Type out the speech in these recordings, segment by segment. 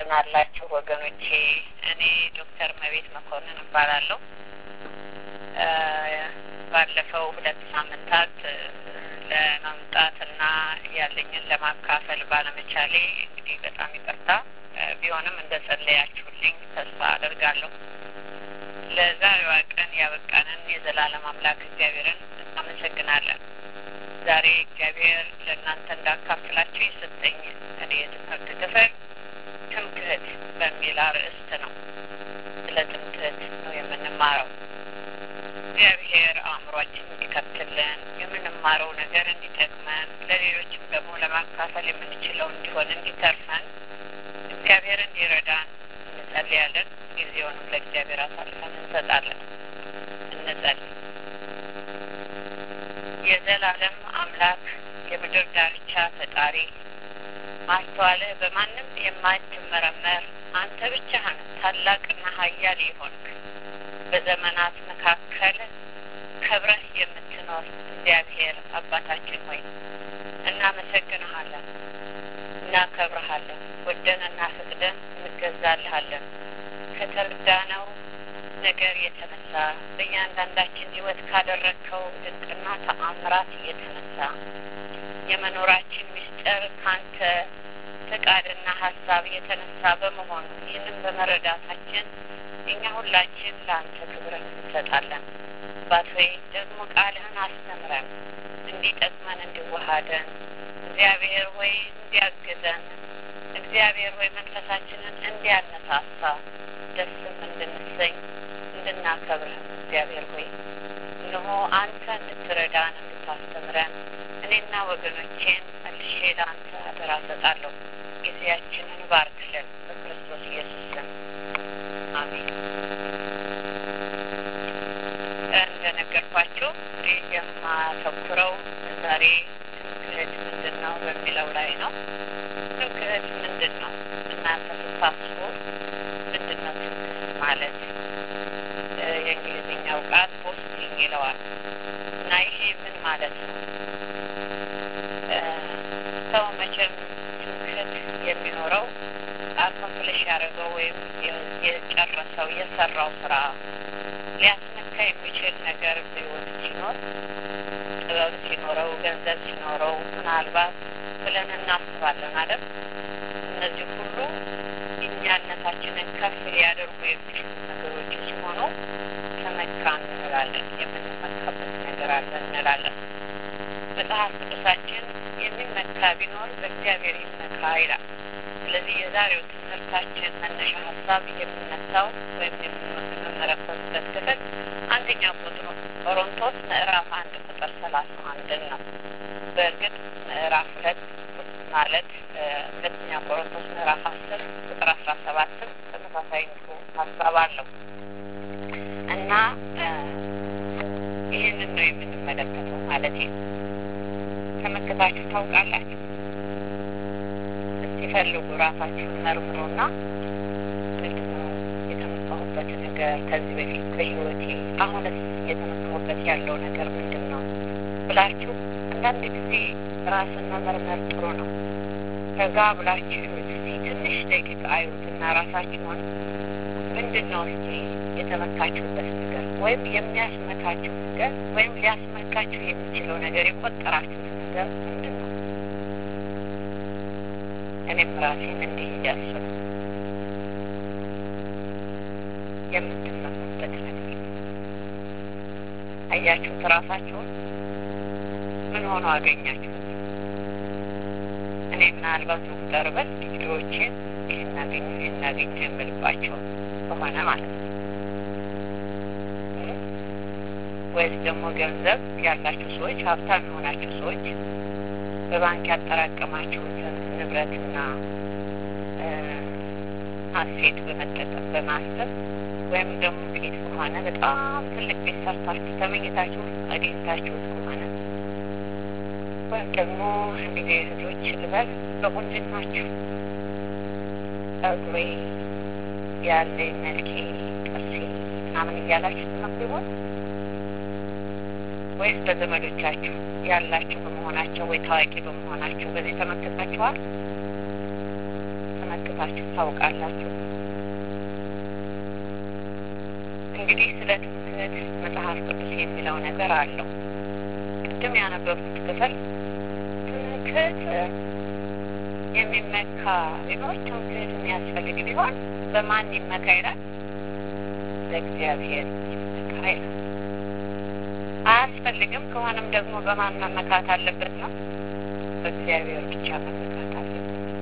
እንደምን አላችሁ ወገኖቼ? እኔ ዶክተር መቤት መኮንን እባላለሁ። ባለፈው ሁለት ሳምንታት ለመምጣትና ያለኝን ለማካፈል ባለመቻሌ እንግዲህ በጣም ይቅርታ። ቢሆንም እንደ ጸለያችሁልኝ ተስፋ አደርጋለሁ። ለዛሬዋ ቀን ያበቃንን የዘላለም አምላክ እግዚአብሔርን እናመሰግናለን። ዛሬ እግዚአብሔር ለእናንተ እንዳካፍላችሁ የሰጠኝ እኔ የትምህርት ክፍል ትምክህት በሚል አርዕስት ነው። ስለ ትምክህት ነው የምንማረው። እግዚአብሔር አእምሯችን እንዲከፍትልን የምንማረው ነገር እንዲጠቅመን ለሌሎችም ደግሞ ለማካፈል የምንችለው እንዲሆን እንዲተርፈን እግዚአብሔር እንዲረዳን እንጸልያለን። ጊዜውንም ለእግዚአብሔር አሳልፈን እንሰጣለን። እንጸልይ። የዘላለም አምላክ የምድር ዳርቻ ፈጣሪ ማስተዋልህ በማንም የማትመረመር አንተ ብቻህን ታላቅና ኃያል የሆንክ በዘመናት መካከል ከብረህ የምትኖር እግዚአብሔር አባታችን ሆይ እናመሰግንሃለን፣ እናከብረሃለን፣ ወደንና ፈቅደን እንገዛልሃለን። ከተረዳነው ነገር የተነሳ በእያንዳንዳችን ሕይወት ካደረግከው ድንቅና ተአምራት የተነሳ የመኖራችን ምስጢር ካንተ ፈቃድና ሀሳብ የተነሳ በመሆኑ ይህንን በመረዳታችን እኛ ሁላችን ለአንተ ክብርን እንሰጣለን። አባት ሆይ ደግሞ ቃልህን አስተምረን እንዲጠቅመን እንዲዋሃደን እግዚአብሔር ሆይ እንዲያግዘን እግዚአብሔር ሆይ መንፈሳችንን እንዲያነሳሳ ደስም እንድንሰኝ እንድናከብርህ እግዚአብሔር ሆይ እነሆ አንተ እንድትረዳን እንድታስተምረን እኔና ወገኖቼን መልሼ ለአንተ አደራ ሰጣለሁ። ጊዜያችንን ባርክልን በክርስቶስ ኢየሱስ ስም አሜን። እንደነገርኳችሁ የማተኩረው ዛሬ ትምክህት ምንድን ነው በሚለው ላይ ነው። ትምክህት ምንድን ነው? እናንተ ስታስቡ ምንድን ነው ትምክህት ማለት? የእንግሊዝኛው ቃል ቦስቲንግ ይለዋል እና ይሄ ምን ማለት ነው? ሰው መቼም ትምክህት የሚኖረው አኮምፕሊሽ ያደረገው ወይም የጨረሰው የሰራው ስራ ሊያስመካ የሚችል ነገር በሕይወት ሲኖር ጥበብ ሲኖረው ገንዘብ ሲኖረው ምናልባት ብለን እናስባለን አይደል? እነዚህ ሁሉ እኛነታችንን ከፍ ሊያደርጉ የሚችሉ ነገሮች ሲሆኑ ተመካ እንላለን። የምንመካበት ነገር አለ እንላለን። መጽሐፍ ቅዱሳችን የሚመካ ቢኖር በእግዚአብሔር ይመካ ይላል። ስለዚህ የዛሬው ትምህርታችን መነሻ ሀሳብ የምነሳው ወይም የምንመረኮዝበት ክፍል አንደኛ ቁጥሩ ቆሮንቶስ ምዕራፍ አንድ ቁጥር ሰላሳ አንድን ነው። በእርግጥ ምዕራፍ ሁለት ማለት ሁለተኛ ቆሮንቶስ ምዕራፍ አስር ቁጥር አስራ ሰባትም ተመሳሳይ ሀሳብ አለው እና ይህንን ነው የምንመለከተው ማለት ነው። ተመልክታችሁ ታውቃላችሁ? እስቲ ፈልጉ፣ ራሳችሁን መርምሩና ምንድነው የተመካሁበት ነገር ከዚህ በፊት በሕይወቴ አሁንስ እየተመካሁበት ያለው ነገር ምንድን ነው ብላችሁ አንዳንድ ጊዜ ራስን መመርመር ጥሩ ነው። ከዛ ብላችሁ እስቲ ትንሽ ደቂቃ አዩትና ራሳችሁን ምንድን ነው እስቲ የተመካችሁበት ነገር ወይም የሚያስመካችሁ ነገር ወይም ሊያስመካችሁ የሚችለው ነገር የቆጠራችሁት ነገር ምንድን ነው? እኔም ራሴን እንዲህ እያስብ የምትመኩበት ነገር አያችሁት? ራሳችሁን ምን ሆኖ አገኛችሁት? እኔ ምናልባት መቁጠር በት ቪዲዮዎችን ይህን አገኘ ይህን አገኘ የምልባቸው ከሆነ ማለት ነው ወይስ ደግሞ ገንዘብ ያላችሁ ሰዎች ሀብታም የሆናችሁ ሰዎች በባንክ ያጠራቀማችሁትን ንብረትና አሴት በመጠቀም በማሰብ ወይም ደግሞ ቤት ከሆነ በጣም ትልቅ ቤት ሰርታችሁ ተመኝታችሁ አግኝታችሁት ከሆነ ወይም ደግሞ እንግዲህ እህቶች ልበል በቁንጅናችሁ ጸጉሬ ያለ መልኬ ጥርሴ ምናምን እያላችሁ ትመኩ ይሆን ወይስ በዘመዶቻችሁ ያላችሁ በመሆናቸው ወይ ታዋቂ በመሆናቸው በዚህ ተመክታችኋል? ተመክታችሁ ሰምታችሁ ታውቃላችሁ። እንግዲህ ስለ ትምክህት መጽሐፍ ቅዱስ የሚለው ነገር አለው። ቅድም ያነበብኩት ክፍል ትምክህት የሚመካ ቢሆን ትምክህት የሚያስፈልግ ቢሆን በማን ይመካ ይላል? በእግዚአብሔር ይመካ ይላል። አያስፈልግም ከሆነም ደግሞ በማን መመካት አለበት ነው? በእግዚአብሔር ብቻ መመካት አለበት።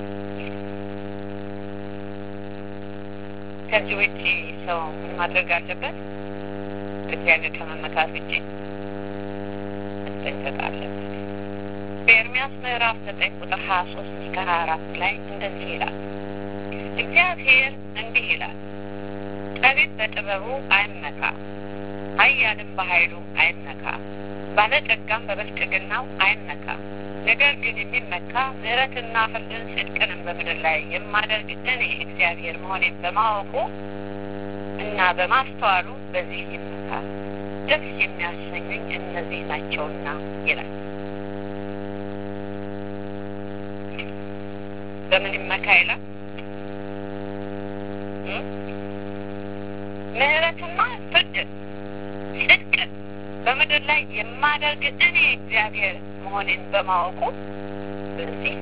ከዚህ ውጭ ሰው ምን ማድረግ አለበት? በእግዚአብሔር ከመመካት ውጭ መጠንቀቅ አለበት። በኤርሚያስ ምዕራፍ ዘጠኝ ቁጥር ሀያ ሶስት እስከ ሀያ አራት ላይ እንደዚህ ይላል። እግዚአብሔር እንዲህ ይላል፣ ጠቢብ በጥበቡ አይመካ፣ ኃያልም በኃይሉ አይመካ፣ ባለጠጋም በብልጥግናው አይመካ። ነገር ግን የሚመካ ምሕረትና ፍርድን ጽድቅንም በምድር ላይ የማደርግ እኔ እግዚአብሔር መሆኔን በማወቁ እና በማስተዋሉ በዚህ ይመካ። ደስ የሚያሰኙኝ እነዚህ ናቸውና ይላል። በምን ይመካ ይላል? ምሕረትና ፍርድን ጽድቅን በምድር ላይ የማደርግ እኔ እግዚአብሔር መሆኔን በማወቁ በዚህ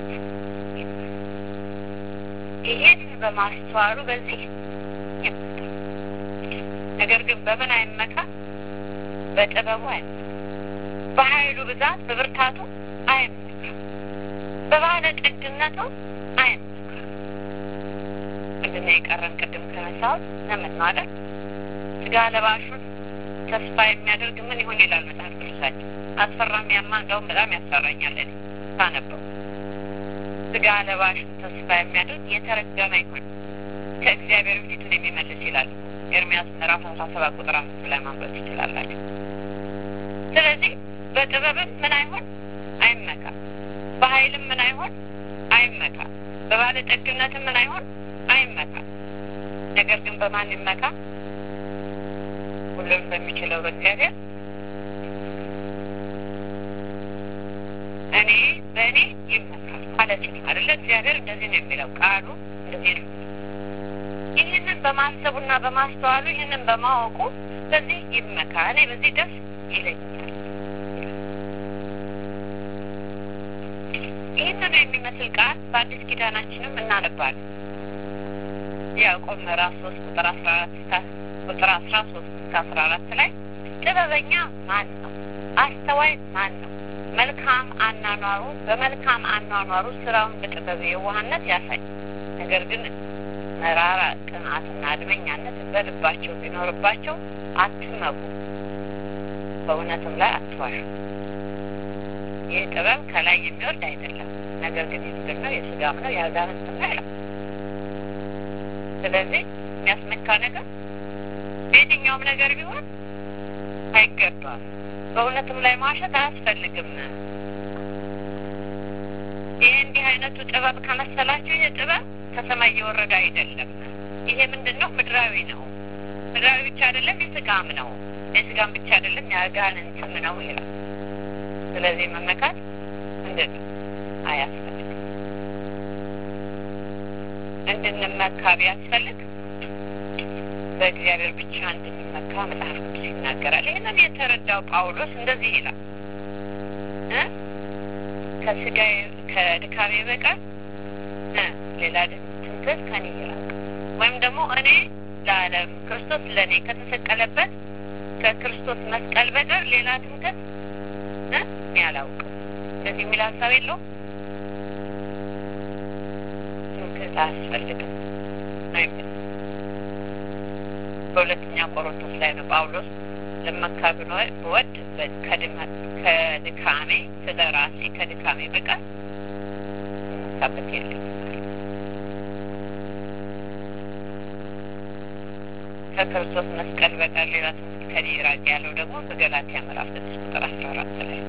ይሄን በማስተዋሉ በዚህ ይመካ። ነገር ግን በምን አይመካ? በጥበቡ አይመካ፣ በኃይሉ ብዛት በብርታቱ አይመካ፣ በባለጠግነቱ አይመካ። ምንድን ነው የቀረን? ቅድም ከነሳሁት ዘመን ነው አይደል? ስጋ ለባሹን ተስፋ የሚያደርግ ምን ይሆን ይላል መጽሐፍ ቅዱሳችን። አስፈራም ያማ እንደውም በጣም ያስፈራኛል እኔ ሳነበው። ስጋ ለባሹን ተስፋ የሚያደርግ የተረገመ ይሆን ከእግዚአብሔር ፊቱን የሚመልስ ይላል ኤርሚያስ ምዕራፍ አስራ ሰባት ቁጥር አምስት ላይ ማንበብ ትችላላችሁ። ስለዚህ በጥበብም ምን አይሆን አይመካ፣ በኃይልም ምን አይሆን አይመካ፣ በባለጠግነትም ምን አይሆን አይመካ። ነገር ግን በማን ይመካ? ሁሉም በሚችለው በእግዚአብሔር እኔ በእኔ ይመካል ማለት ነው አይደለ? እግዚአብሔር እንደዚህ ነው የሚለው ቃሉ እንደዚህ ነው። ይህንን በማሰቡና በማስተዋሉ ይህንን በማወቁ በዚህ ይመካ፣ እኔ በዚህ ደስ ይለኛል። ይህንኑ የሚመስል ቃል በአዲስ ኪዳናችንም እናነባለን። ያዕቆብ ምዕራፍ ሶስት ቁጥር አስራ አራት እስከ ቁጥር አስራ ሶስት እስከ አስራ አራት ላይ ጥበበኛ ማን ነው? አስተዋይ ማን ነው? መልካም አኗኗሩ በመልካም አኗኗሩ ስራውን በጥበብ የዋህነት ያሳይ። ነገር ግን መራራ ቅንዓትና አድመኛነት በልባቸው ቢኖርባቸው አትመኩ፣ በእውነትም ላይ አትዋሹ። ይህ ጥበብ ከላይ የሚወርድ አይደለም፣ ነገር ግን የምድር ነው፣ የስጋም ነው፣ የአጋንንትም ነው ይላል። ስለዚህ የሚያስመካ ነገር በየትኛውም ነገር ቢሆን አይገባም። በእውነትም ላይ ማሸት አያስፈልግም። ይህ እንዲህ አይነቱ ጥበብ ከመሰላችሁ ይህ ጥበብ ከሰማይ እየወረደ አይደለም። ይሄ ምንድን ነው? ምድራዊ ነው። ምድራዊ ብቻ አይደለም፣ የስጋም ነው። የስጋም ብቻ አይደለም፣ የአጋንንትም ነው ይላል። ስለዚህ መመካት ምንድን ነው? አያስፈልግም። እንድንመካ ቢያስፈልግ በእግዚአብሔር ብቻ እንድንመካ መጽሐፍ ቅዱስ ይናገራል። ይህንን የተረዳው ጳውሎስ እንደዚህ ይላል እ ከስጋዬ ከድካሜ በቀር ሌላ ትምክህት ከኔ ይራቅ፣ ወይም ደግሞ እኔ ለዓለም ክርስቶስ ለእኔ ከተሰቀለበት ከክርስቶስ መስቀል በቀር ሌላ ትምክህት እኔ አላውቅም። እንደዚህ የሚል ሀሳብ የለውም። ትምክህት አያስፈልግም ነው የሚል በሁለተኛ ቆሮንቶስ ላይ ነው ጳውሎስ ልመካ ብወድ ከድካሜ ስለ ራሴ ከድካሜ በቀር መካበት የለም። ከክርስቶስ መስቀል በቀር ሌላ ትምህርት ከኔ ይራቅ ያለው ደግሞ በገላትያ ምዕራፍ ስድስት ቁጥር አስራ አራት ላይ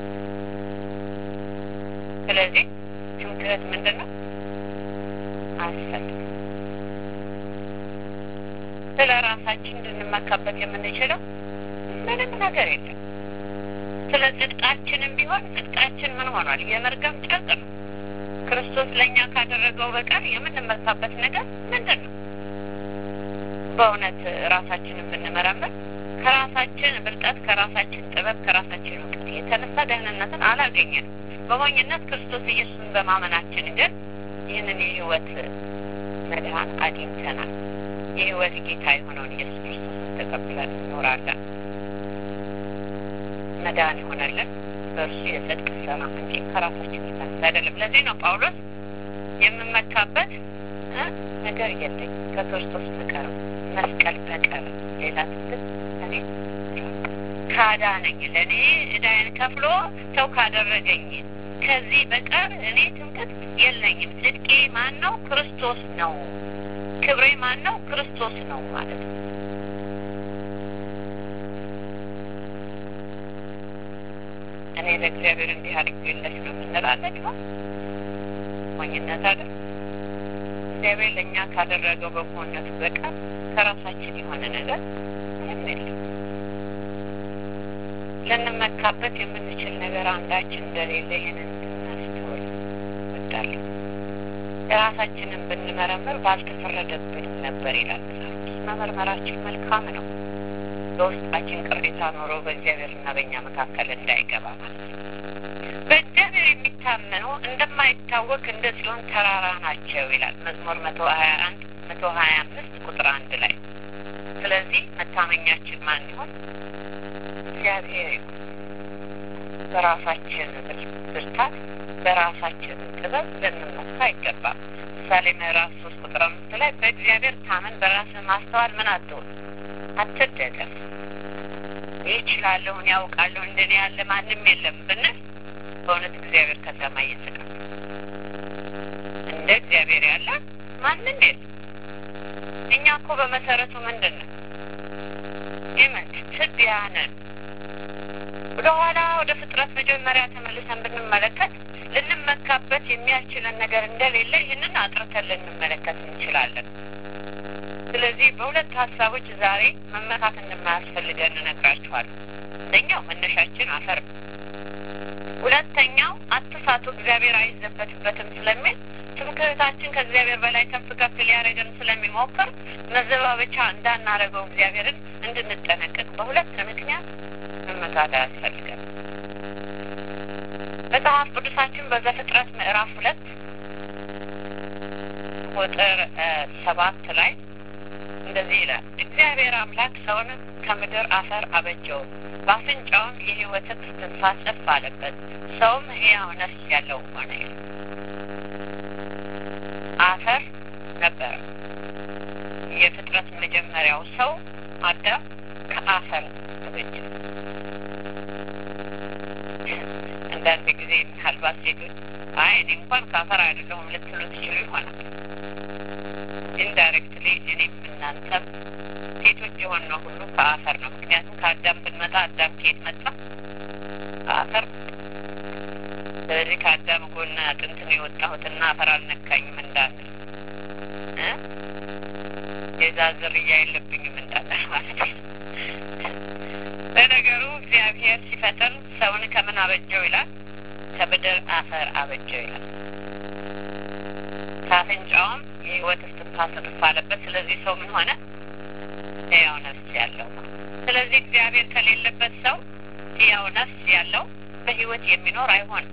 ስለዚህ ትምክህት ምንድን ነው? አያስፈልግም። ስለ ራሳችን እንድንመካበት የምንችለው ምንም ነገር የለም። ስለ ጽድቃችንም ቢሆን ጽድቃችን ምን ሆኗል? የመርገም ጨርቅ ነው። ክርስቶስ ለእኛ ካደረገው በቀር የምንመካበት ነገር ምንድን ነው? በእውነት ራሳችንን ብንመረምር ከራሳችን ብልጠት፣ ከራሳችን ጥበብ፣ ከራሳችን እውቀት የተነሳ ደህንነትን አላገኘንም። በሞኝነት ክርስቶስ ኢየሱስን በማመናችን ግን ይህንን የህይወት መድኃን አግኝተናል። የህይወት ጌታ የሆነውን ኢየሱስ ክርስቶስን ተቀብለን እንኖራለን። መዳን የሆነልን በእርሱ የጽድቅ ስራ እንጂ ከራሳችን የተነሳ አይደለም። ለዚህ ነው ጳውሎስ የምመካበት ነገር የለኝ ከክርስቶስ በቀር መስቀል በቀር ሌላ ትምክህት እኔ ካዳነኝ ለእኔ ዕዳዬን ከፍሎ ሰው ካደረገኝ ከዚህ በቀር እኔ ትምክህት የለኝም። ጽድቄ ማን ነው? ክርስቶስ ነው። ክብሬ ማን ነው? ክርስቶስ ነው ማለት ነው። እኔ ለእግዚአብሔር እንዲህ አድርጌለት ነው የምንላለን ይሆን? ሞኝነት አይደል? እግዚአብሔር ለእኛ ካደረገው በጎነቱ በቀር ከራሳችን የሆነ ነገር ምንም የለም። ልንመካበት የምንችል ነገር አንዳችን እንደሌለ ይህንን እንድናስተውል እወዳለሁ። ራሳችንን ብንመረምር ባልተፈረደብንም ነበር ይላል መጽሐፍ ቅዱስ። መመርመራችን መልካም ነው። በውስጣችን ቅሬታ ኖሮ በእግዚአብሔርና በእኛ መካከል እንዳይገባ ማለት ነው። በእግዚአብሔር የሚታመኑ እንደማይታወክ እንደ ጽዮን ተራራ ናቸው ይላል መዝሙር መቶ ሀያ አንድ መቶ ሀያ አምስት ቁጥር አንድ ላይ። ስለዚህ መታመኛችን ማን ይሆን? እግዚአብሔር ይሁን። በራሳችን ብርታት፣ በራሳችን ጥበብ ልንመካ አይገባም። ምሳሌ ምዕራፍ ሶስት ቁጥር አምስት ላይ በእግዚአብሔር ታመን፣ በራስህ ማስተዋል ምን አትሆን አትደገፍ። ይችላለሁን ያውቃለሁ እንደኔ ያለ ማንም የለም ብንል በእውነት እግዚአብሔር ከሰማይ ይስቃል። እንደ እግዚአብሔር ያለ ማንም የለም። እኛ እኮ በመሰረቱ ምንድን ነው የምን ትቢያ ነን። ወደ ኋላ ወደ ፍጥረት መጀመሪያ ተመልሰን ብንመለከት ልንመካበት የሚያስችለን ነገር እንደሌለ ይህንን አጥርተን ልንመለከት እንችላለን። ስለዚህ በሁለት ሀሳቦች ዛሬ መመካት እንደማያስፈልገን እነግራችኋለሁ። አንደኛው መነሻችን አፈር ነው። ሁለተኛው አትሳቱ፣ እግዚአብሔር አይዘበትበትም ስለሚል ትምክህታችን ከእግዚአብሔር በላይ ከፍ ከፍ ሊያደርገን ስለሚሞክር መዘባበቻ እንዳናረገው እግዚአብሔርን እንድንጠነቀቅ በሁለት ምክንያት መመካት አያስፈልገን። መጽሐፍ ቅዱሳችን በዘፍጥረት ምዕራፍ ሁለት ቁጥር ሰባት ላይ እንደዚህ ይላል። እግዚአብሔር አምላክ ሰውን ከምድር አፈር አበጀው፣ በአፍንጫውም የሕይወትን እስትንፋስ እፍ አለበት፣ ሰውም ሕያው ነፍስ ያለው ሆነ። አፈር ነበረ። የፍጥረት መጀመሪያው ሰው አዳም ከአፈር ተበጀ። አንዳንድ ጊዜ ምናልባት ሴቶች አይ እኔ እንኳን ከአፈር አይደለሁም ልትሉ ትችሉ ይሆናል። ኢንዳይሬክትሊ እኔም እናንተም ሴቶች የሆነው ሁሉ ከአፈር ነው። ምክንያቱም ከአዳም ብንመጣ አዳም ከየት መጣ? ከአፈር። ስለዚህ ከአዳም ጎን አጥንትን የወጣሁትና አፈር አልነካኝም እንዳንል የዛ ዝርያ የለብኝም እንዳንል ማለት ነው። ለነገሩ እግዚአብሔር ሲፈጥር ሰውን ከምን አበጀው ይላል? ከምድር አፈር አበጀው ይላል። ከአፍንጫውም የህይወት እስትንፋስ እፍ አለበት። ስለዚህ ሰው ምን ሆነ? ሕያው ነፍስ ያለው። ስለዚህ እግዚአብሔር ከሌለበት ሰው ሕያው ነፍስ ያለው በህይወት የሚኖር አይሆንም።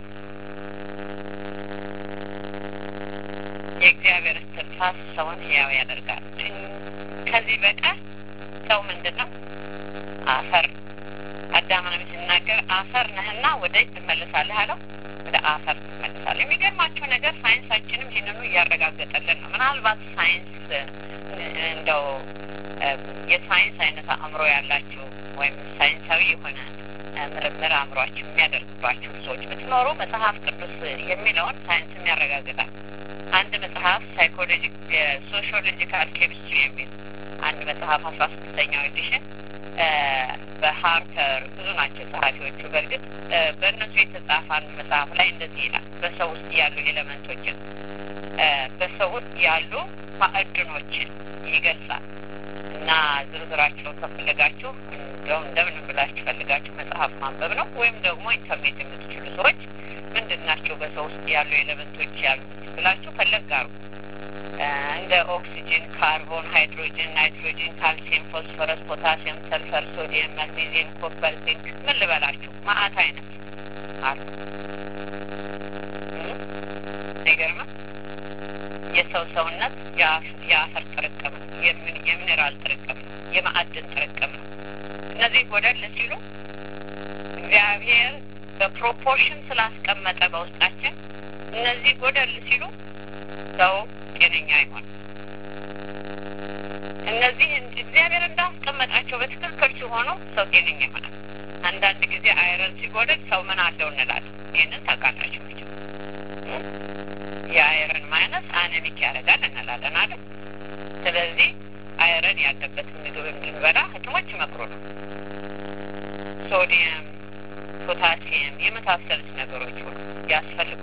የእግዚአብሔር እስትንፋስ ሰውን ሕያው ያደርጋል። ከዚህ በቀር ሰው ምንድን ነው? አፈር። አዳምንም ሲናገር አፈር ነህና ወደ ትመለሳለህ አለው። ወደ አፈር ትመለሳለህ። የሚገርማቸው ነገር ሳይንሳችንም ይህንኑ እያረጋገጠልን ነው። ምናልባት ሳይንስ እንደው የሳይንስ አይነት አእምሮ ያላችሁ ወይም ሳይንሳዊ የሆነ ምርምር አእምሯችሁ የሚያደርግባችሁ ሰዎች ብትኖሩ መጽሐፍ ቅዱስ የሚለውን ሳይንስም ያረጋግጣል። አንድ መጽሐፍ ሳይኮሎጂ ሶሺዮሎጂካል ኬሚስትሪ የሚል አንድ መጽሐፍ አስራ ስድስተኛው ኤዲሽን በሃርፐር ብዙ ናቸው ጸሐፊዎቹ። በእርግጥ በእነሱ የተጻፈ አንድ መጽሐፍ ላይ እንደዚህ ይላል። በሰው ውስጥ ያሉ ኤሌመንቶችን በሰው ውስጥ ያሉ ማዕድኖችን ይገልጻል እና ዝርዝራቸውን ከፈለጋችሁ እንደው እንደምን ብላችሁ ፈልጋችሁ መጽሐፍ ማንበብ ነው። ወይም ደግሞ ኢንተርኔት የምትችሉ ሰዎች ምንድን ናቸው በሰው ውስጥ ያሉ ኤሌመንቶች ያሉት ብላችሁ ፈለግ አርጉ። እንደ ኦክሲጅን፣ ካርቦን፣ ሃይድሮጅን፣ ናይትሮጂን፣ ካልሲየም፣ ፎስፈረስ፣ ፖታሲየም፣ ሰልፈር፣ ሶዲየም፣ ማግኔዚየም፣ ኮፐር፣ ዚንክ ምን ልበላችሁ ማአት አይነት አሉ። አይገርምም? የሰው ሰውነት የአፈር ጥርቅም ነው፣ የሚኔራል ጥርቅም ነው፣ የማዕድን ጥርቅም ነው። እነዚህ ጎደል ሲሉ እግዚአብሔር በፕሮፖርሽን ስላስቀመጠ በውስጣችን እነዚህ ጎደል ሲሉ ሰው ጤነኛ አይሆንም። እነዚህ እግዚአብሔር እንዳስቀመጣቸው በትክክል ሲሆኑ ሰው ጤነኛ ይሆናል። አንዳንድ ጊዜ አይረን ሲጎደል ሰው ምን አለው እንላለን። ይህንን ታውቃላችሁ መቼም የአይረን ማይነስ አነሚክ ያደርጋል እንላለን አይደል? ስለዚህ አይረን ያለበትን ምግብ እንድንበላ ሐኪሞች ይመክሩ ነው። ሶዲየም፣ ፖታሲየም የመሳሰሉት ነገሮች ሁሉ ያስፈልጉ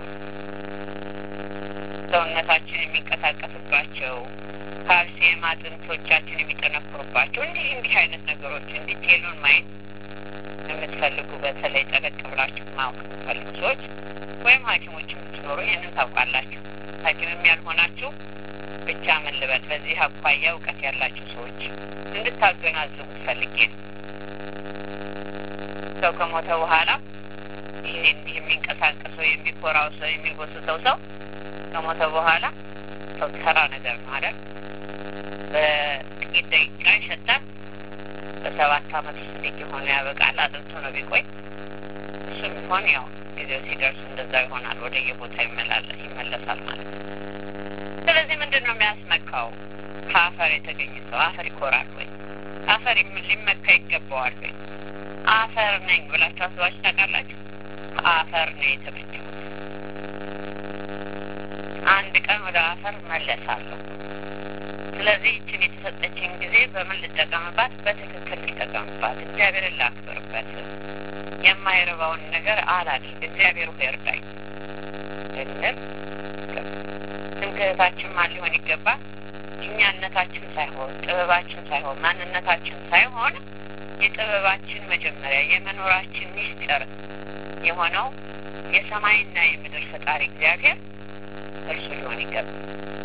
ሰውነታችን የሚንቀሳቀስባቸው ካልሲየም አጥንቶቻችን የሚጠነክሩባቸው እንዲህ እንዲህ አይነት ነገሮች እንዲቴሉን ማየት የምትፈልጉ በተለይ ጠለቅ ብላችሁ ማወቅ የምትፈልጉ ሰዎች ወይም ሐኪሞች የምትኖሩ ይህንን ታውቃላችሁ። ሐኪምም ያልሆናችሁ ብቻ ምን ልበል በዚህ አኳያ እውቀት ያላችሁ ሰዎች እንድታገናዝቡ ፈልጌ ነው። ሰው ከሞተ በኋላ ይሄ እንዲህ የሚንቀሳቀሰው የሚኮራው ሰው የሚጎስሰው ሰው ከሞተ በኋላ ሰው ተራ ነገር ነው አይደል? በጥቂት ደቂቃ ይሸታል። በሰባት አመት ውስጥ ልጅ የሆነ ያበቃል። አጥንቶ ነው ቢቆይ እሱም ቢሆን ያው ጊዜው ሲደርስ እንደዛ ይሆናል። ወደ የቦታ ይመላለስ ይመለሳል ማለት ነው። ስለዚህ ምንድን ነው የሚያስመካው? ከአፈር የተገኘ ሰው አፈር ይኮራል ወይ? አፈር ሊመካ ይገባዋል ወይ? አፈር ነኝ ብላችሁ አስባችሁ ታውቃላችሁ? ከአፈር ነው የተመቸሁት። አንድ ቀን ወደ አፈር መለሳለሁ። ስለዚህ ይችን የተሰጠችን ጊዜ በምን ልጠቀምባት? በትክክል ልጠቀምባት። እግዚአብሔርን ላክብርበት። የማይረባውን ነገር አላድርግ። እግዚአብሔር ሆይ እርዳኝ እንል ትምክህታችን ማን ሊሆን ይገባል? እኛነታችን ሳይሆን ጥበባችን ሳይሆን ማንነታችን ሳይሆን የጥበባችን መጀመሪያ የመኖራችን ሚስጥር የሆነው የሰማይና የምድር ፈጣሪ እግዚአብሔር እርሱ ሊሆን ይገባል።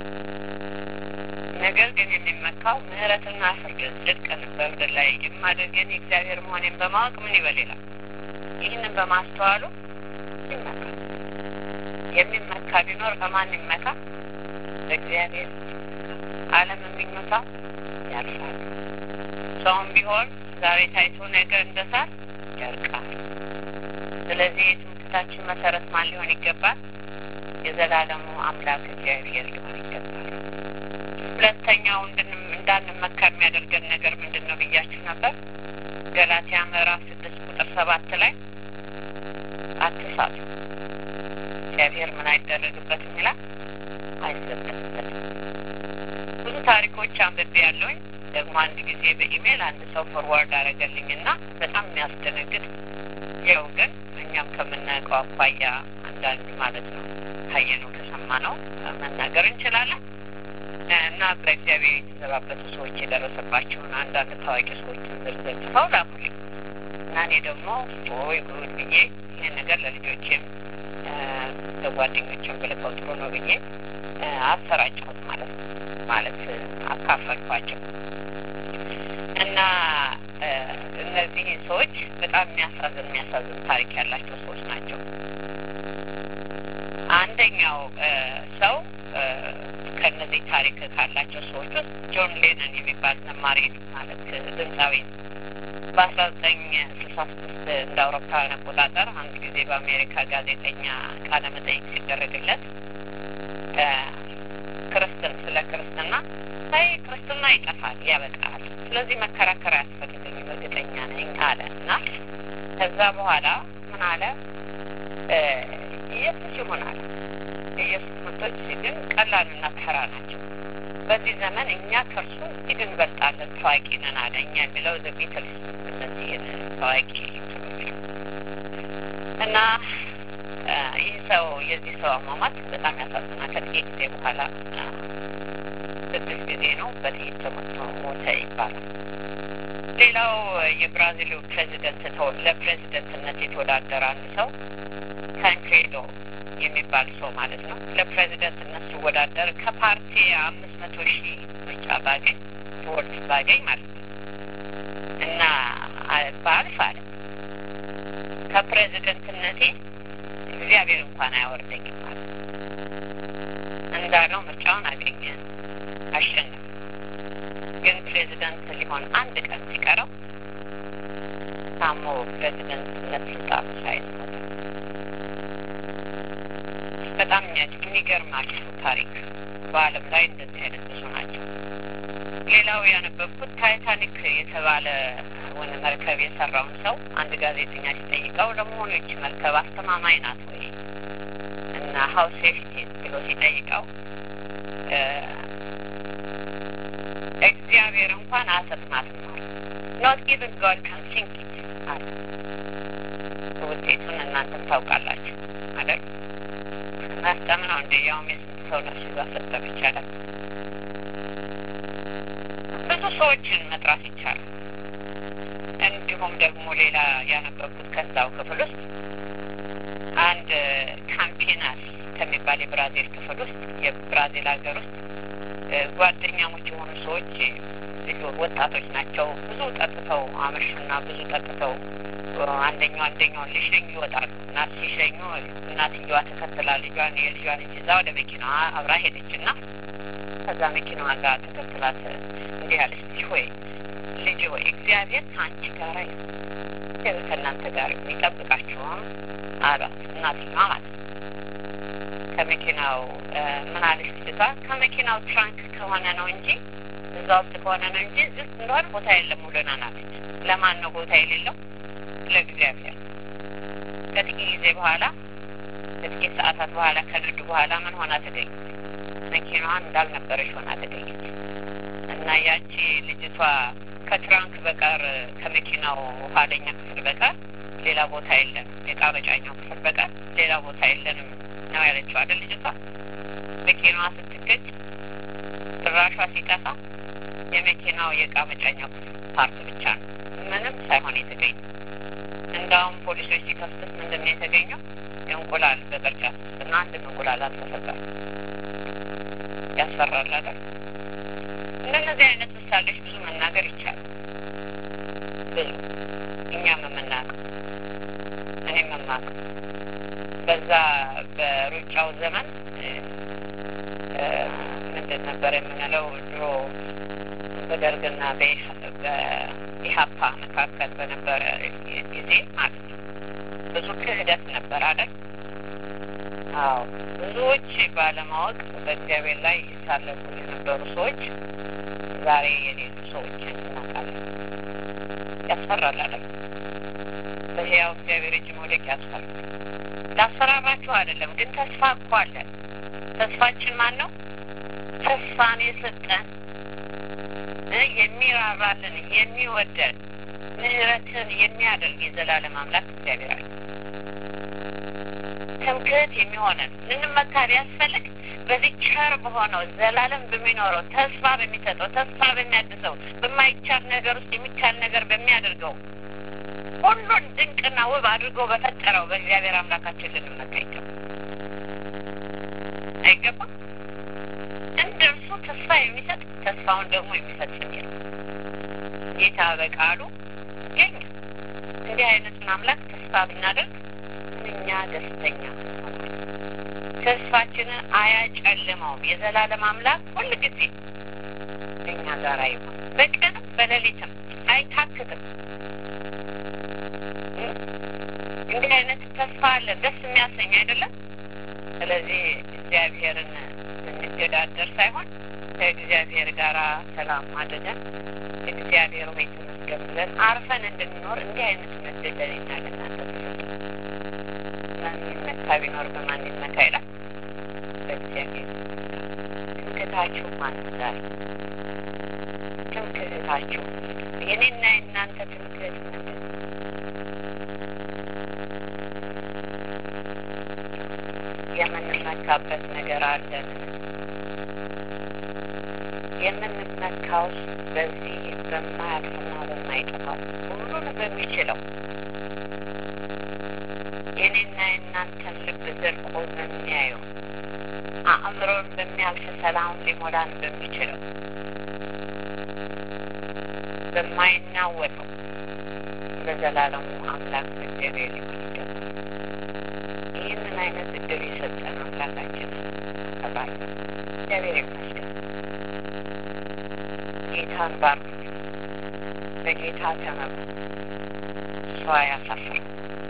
ነገር ግን የሚመካው ምሕረትና ፍርድ ጽድቅን በምድር ላይ የማደርገን የእግዚአብሔር መሆኔን በማወቅ ምን ይበል ይላል። ይህንን በማስተዋሉ ይመካል። የሚመካ ቢኖር በማን ይመካ? በእግዚአብሔር። ዓለም የሚመካው ያልፋል። ሰውም ቢሆን ዛሬ ታይቶ ነገ እንደ ሳር ያልቃል። ስለዚህ የትምክህታችን መሰረት ማን ሊሆን ይገባል? የዘላለሙ አምላክ እግዚአብሔር ሊሆን ይገባል። ሁለተኛው እንዳንመካ የሚያደርገን ነገር ምንድን ነው ብያችሁ ነበር። ገላትያ ምዕራፍ ስድስት ቁጥር ሰባት ላይ አትሳቱ፣ እግዚአብሔር ምን አይደረግበትም ይላል፣ አይዘበትበትም። ብዙ ታሪኮች አንብቤ ያለውኝ ደግሞ አንድ ጊዜ በኢሜይል አንድ ሰው ፎርዋርድ አደረገልኝ እና በጣም የሚያስደነግጥ ያው ግን እኛም ከምናውቀው አኳያ አንዳንድ ማለት ነው ካየነው ከሰማነው መናገር እንችላለን እና በእግዚአብሔር የተዘባበቱ ሰዎች የደረሰባቸውን አንዳንድ ታዋቂ ሰዎችን ዝርዝር ጽፈው ላኩልኝ እና እኔ ደግሞ ወይ ጉድ ብዬ ይህን ነገር ለልጆቼም ለጓደኞችም ብልከው ጥሩ ነው ብዬ አሰራጨሁት ማለት ነው ማለት አካፈልኳቸው እና እነዚህ ሰዎች በጣም የሚያሳዝን የሚያሳዝን ታሪክ ያላቸው ሰዎች ናቸው። አንደኛው ሰው ከነዚህ ታሪክ ካላቸው ሰዎች ውስጥ ጆን ሌነን የሚባል ዘማሪ ማለት ድምፃዊ በአስራ ዘጠኝ ስልሳ ስድስት እንደ አውሮፓውያን አቆጣጠር አንድ ጊዜ በአሜሪካ ጋዜጠኛ ቃለ መጠይቅ ሲደረግለት ክርስትን ስለ ክርስትና አይ ክርስትና ይጠፋል፣ ያበቃል፣ ስለዚህ መከራከር አያስፈልገኝም እርግጠኛ ነኝ አለ እና ከዛ በኋላ ምን አለ ኢየሱስ ይሆናል የኢየሱስ ምርቶች ግን ቀላልና ተራ ናቸው። በዚህ ዘመን እኛ ከእርሱ እጅግ እንበልጣለን፣ ታዋቂ ነን አለ። እኛ የሚለው ዘ ቢትልስ እነዚህን ታዋቂ እንትኖች እና ይህ ሰው የዚህ ሰው አሟሟት በጣም ያሳዝናል። ከጥቂት ጊዜ በኋላ ስድስት ጊዜ ነው በጥይት ተመቶ ሞተ ይባላል። ሌላው የብራዚሉ ፕሬዚደንት ለፕሬዚደንትነት የተወዳደረ አንድ ሰው ታንክሬዶ የሚባል ሰው ማለት ነው ለፕሬዚደንትነት ሲወዳደር ከፓርቲ አምስት መቶ ሺህ ምርጫ ባገኝ ቮልት ባገኝ ማለት ነው እና ባልፍ አለ ከፕሬዚደንትነቴ እግዚአብሔር እንኳን አያወርደኝም ማለት እንዳለው ምርጫውን አገኘ፣ አሸነፈ። ግን ፕሬዚደንት ሊሆን አንድ ቀን ሲቀረው ታሞ ፕሬዚደንትነት ስልጣኑ ሳይዝ ሞተ። በጣም የሚገርማችሁ ታሪክ በዓለም ላይ እንደዚህ አይነት ብዙ ናቸው። ሌላው ያነበብኩት ታይታኒክ የተባለ ወነ መርከብ የሰራውን ሰው አንድ ጋዜጠኛ ሲጠይቀው ለመሆኑ ይቺ መርከብ አስተማማኝ ናት ወይ እና ሀው ሴፍቲ ብሎ ሲጠይቀው እግዚአብሔር እንኳን አሰጥማትም አለ። ኖት ኢቨን ጋድ ካን ሲንክ ኢት አለ። ውጤቱን እናንተም ታውቃላችሁ አይደል? መስጠም ነው እንደ ያውም የስንት ሰው ነፍስ ይዛሰጠም ይቻላል። ብዙ ሰዎችን መጥራት ይቻላል። እንዲሁም ደግሞ ሌላ ያነበብኩት ከዛው ክፍል ውስጥ አንድ ካምፒናስ ከሚባል የብራዚል ክፍል ውስጥ የብራዚል ሀገር ውስጥ ጓደኛሞች የሆኑ ሰዎች ወጣቶች ናቸው። ብዙ ጠጥተው አመሹና ብዙ ጠጥተው አንደኛው አንደኛውን ሊሸኙ ይወጣሉ እና ሲሸኙ እናትየዋ ተከትላ ልጇን የልጇን እጅ ይዛ ወደ መኪናዋ አብራ ሄደች እና ከዛ መኪናዋ ጋር ተከትላት እንዲህ አለች፣ ልጅ ሆይ ልጅ ሆይ እግዚአብሔር ከአንቺ ጋር እግዚአብሔር ከእናንተ ጋር የሚጠብቃችሁም አሏት እናትየዋ ማለት ነው። ከመኪናው ምን አለች ልጅቷ? ከመኪናው ትራንክ ከሆነ ነው እንጂ እዛ ውስጥ ከሆነ ነው እንጂ እዚህ ውስጥ እንደሆነ ቦታ የለም ውለናል አለች። ለማን ነው ቦታ የሌለው? ለእግዚአብሔር። ከጥቂት ጊዜ በኋላ ከጥቂት ሰዓታት በኋላ ከነዱ በኋላ ምን ሆና ተገኘች? መኪናዋን እንዳልነበረች ሆና ተገኘች። እና ያቺ ልጅቷ ከትራንክ በቀር ከመኪናው ኋለኛ ክፍል በቀር ሌላ ቦታ የለንም፣ የዕቃ መጫኛው ክፍል በቀር ሌላ ቦታ የለንም ነው ያለችው አይደል? ልጅቷ መኪናዋ ስትገጭ ድራሿ ሲጠፋ የመኪናው የዕቃ መጫኛው ክፍል ፓርት ብቻ ነው ምንም ሳይሆን የተገኘ። እንዳውም ፖሊሶች ሲከፍቱት ምንድን ነው የተገኘው? የእንቁላል በቅርጫት ውስጥ እና አንድም እንቁላል አልተሰጠም። ያስፈራል አይደል? እንደነዚህ አይነት ምሳሌዎች ብዙ መናገር ይቻላል። ብዙ እኛም የምናውቀው እኔም የማውቀው በዛ በሩጫው ዘመን ምንድን ነበር የምንለው ድሮ በደርግና በኢሀፓ መካከል በነበረ ጊዜ ማለት ነው። ብዙ ክህደት ነበር አይደል? አዎ ብዙዎች ባለማወቅ በእግዚአብሔር ላይ ይሳለፉ የነበሩ ሰዎች ዛሬ የሌሉ ሰዎችን እናውቃለን። ያስፈራል አይደል? በሕያው እግዚአብሔር እጅ መውደቅ ያስፈራል። ላስፈራራችሁ አይደለም፣ ግን ተስፋ እኮ አለን። ተስፋችን ማን ነው? ተስፋን የሰጠን የሚራራልን የሚወደን ምሕረትን የሚያደርግ የዘላለም አምላክ እግዚአብሔር አለ። ትምክህት የሚሆነን ልንመካ ቢያስፈልግ በዚህ ቸር በሆነው ዘላለም በሚኖረው ተስፋ በሚሰጠው ተስፋ በሚያድሰው በማይቻል ነገር ውስጥ የሚቻል ነገር በሚያደርገው ሁሉን ድንቅና ውብ አድርጎ በፈጠረው በእግዚአብሔር አምላካችን ልንመካ ይገባል። አይገባም? እንደ እርሱ ተስፋ የሚሰጥ ተስፋውን ደግሞ የሚፈጽም የለም። ጌታ በቃሉ ይገኛል። እንዲህ አይነቱን አምላክ ተስፋ ብናደርግ ምንኛ ደስተኛ ተስፋችንን አያጨልመውም። የዘላለም አምላክ ሁል ጊዜ እኛ ጋር ይሆን፣ በቀንም በሌሊትም አይታክትም። እንዲህ አይነት ተስፋ አለን፣ ደስ የሚያሰኝ አይደለም። ስለዚህ እግዚአብሔርን እንገዳደር ሳይሆን ከእግዚአብሔር ጋር ሰላም አድርገን እግዚአብሔር ሆይ ተመስገን ብለን አርፈን እንድንኖር እንዲህ አይነት ምድል ለኔና ለእናንተ ማን ይመካ ቢኖር በማን ይመካ ይላል። በእግዚአብሔር ትምክህታችሁ ማን ዛሬ ትምክህታችሁ የኔና የእናንተ ትምክህት ምንድን የምንመካበት ነገር አለን። የምንመካው በዚህ በማያልፍና በማይጠፋው ሁሉን በሚችለው የኔና የእናንተን ልብ ዘልቆ በሚያየው አእምሮን በሚያልፍ ሰላም ሊሞላን በሚችለው በማይናወጠው በዘላለሙ አምላክ እግዚአብሔር ሊሆን ይገባል። ይህንን አይነት እድል የሰጠን አምላካችን አከብራለሁ። እግዚአብሔር ይመስገን። ጌታን ባርኩት፣ በጌታ ተመሩ። ሰው አያሳፍርም።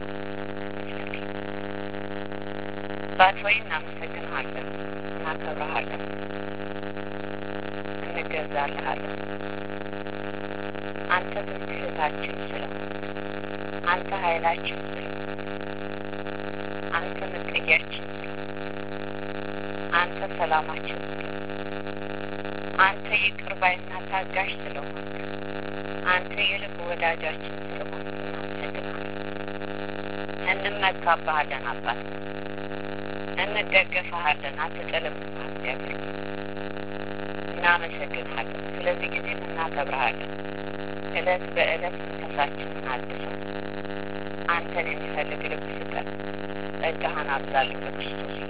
ባት ሆይ እናመሰግንሃለን፣ እናከብረሃለን፣ እንገዛልሃለን። አንተ ትምክህታችን ስለሆን፣ አንተ ኃይላችን ስለሆን፣ አንተ መጠጊያችን ስለሆን፣ አንተ ሰላማችን ስለሆን፣ አንተ ይቅር ባይና ታጋሽ ስለሆን፣ አንተ የልብ ወዳጃችን ስለሆን እናመሰግንሃለን። እንመካብሃለን አባት እንደገፈሃለን፣ አትጥልምና እግዚአብሔር እናመሰግንሃለን። ስለዚህ ጊዜ እናከብረሃለን። እለት በእለት መንፈሳችንን አድሰን አንተን የሚፈልግ ልብ ስጠን። ጸጋህን አብዛልን በክርስቶስ